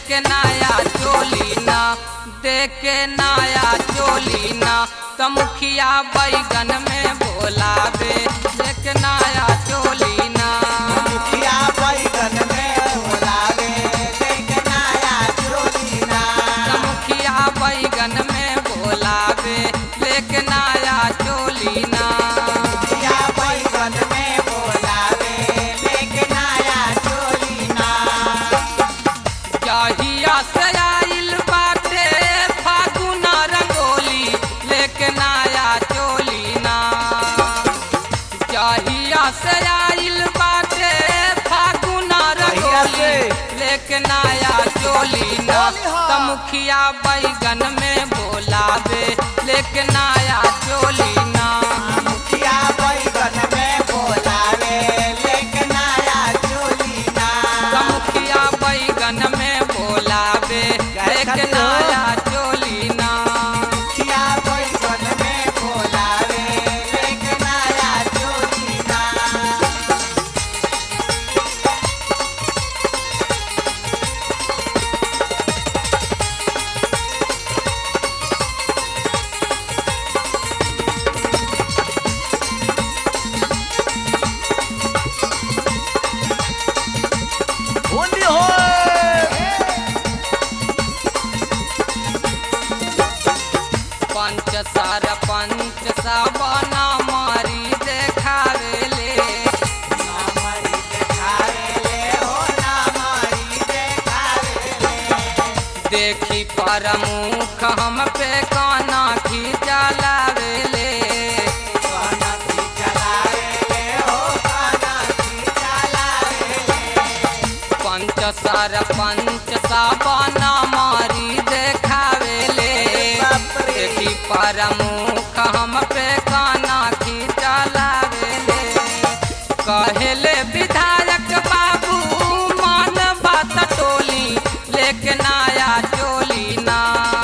लेके नया चोली ना देके नया चोली ना त मुखिया बैगन में बोलावे लेके नया चोली ना मुखिया बैगन में बोलावे लेके नया चोली ना त मुखिया बैगन में बोलावे लेके नया चोली ना मुखिया बैगन में बोलावे लेके नया चोली ना जहिया से आइल बाटे फागुन रंगोली लेके नया चोली ना जहिया से आइल बाटे फागुन जहिया रंगोली से। लेके नया चोली ना त मुखिया बैगन में बोलावे लेके नया चोली ना मुखिया बैगन में बोलावे लेके नया चोली ना त मुखिया बैगन में बोलावे लेके नया चोली ना मुखिया बैगन में बोलावे लेके नया चोली ना होली होय पंच सार पंच साबना मारी देखावेले नामरी देखावेले हो नामरी देखावेले देखी प्रमुख हम पे काना खींचा लावेले कानकी चलावेले हो कानकी चलावेले पंच सार पंच साबना मारी देखावेले बाप रे। देखी प्रमुख हम पे काना खींचा लावेले कहेले विधायक बाबू मान बात टोली लेके नया चोली ना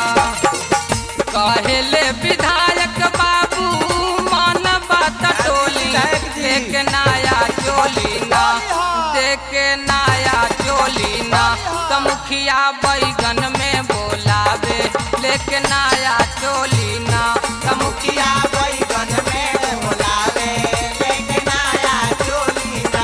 कहेले विधायक बाबू मान बात टोली विधायक जी। लेके नया चोली ना देके नया चोली ना त मुखिया बैगन में बोलावे लेके नया चोली ना त मुखिया मुखिया बैगन में बोलावे लेके नया चोली ना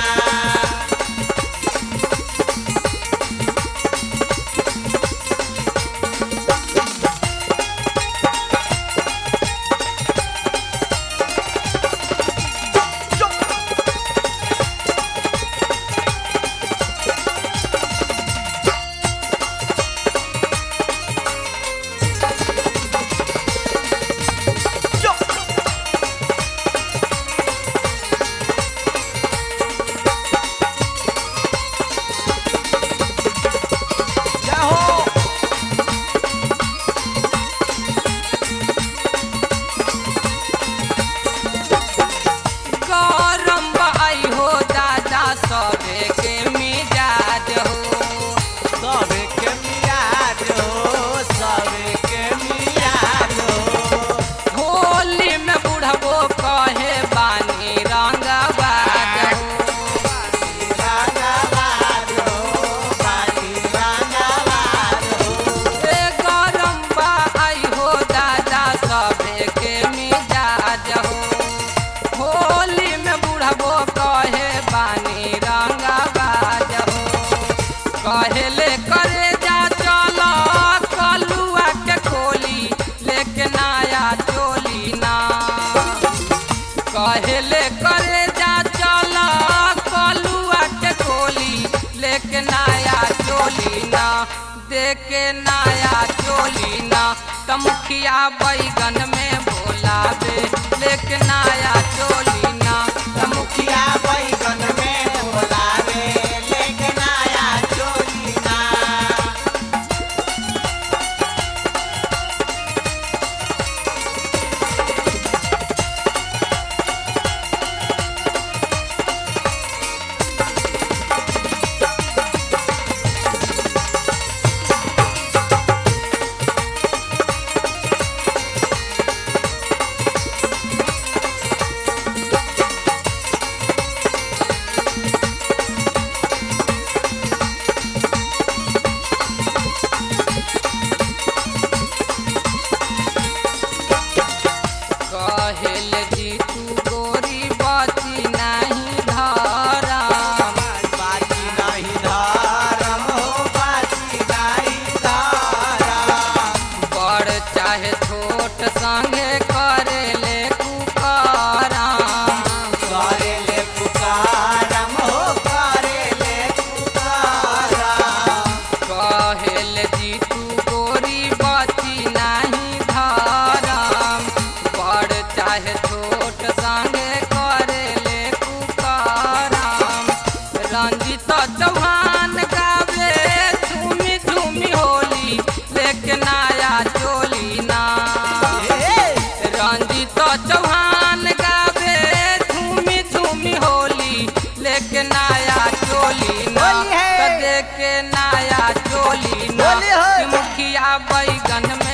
जाहो गरम बाई हो दादा सबे के मिजाज हो सबे के मियाद हो सबे के मियाद हो होली में बुढ़बो कहे बानी रंगबाज हो रंगवार हो बानी रंगवार हो ए गरम बाई हो दादा सबे के मिजाज हो होली में बुढ़बो कहे बानी रंगबाज हो कहेले करे जा चलो कलुआ के खोली लेके नया चोली ना कहेले करे जा चलो कलुआ के खोली लेके नया चोली ना देके नया चोली ना त मुखिया बैगन में बोलावे लेके नया चोली ना त मुखिया मुखिया बैगन में बोलावे लेके नया चोली ना नया चोली ना बोली है। कि मुखिया बैगन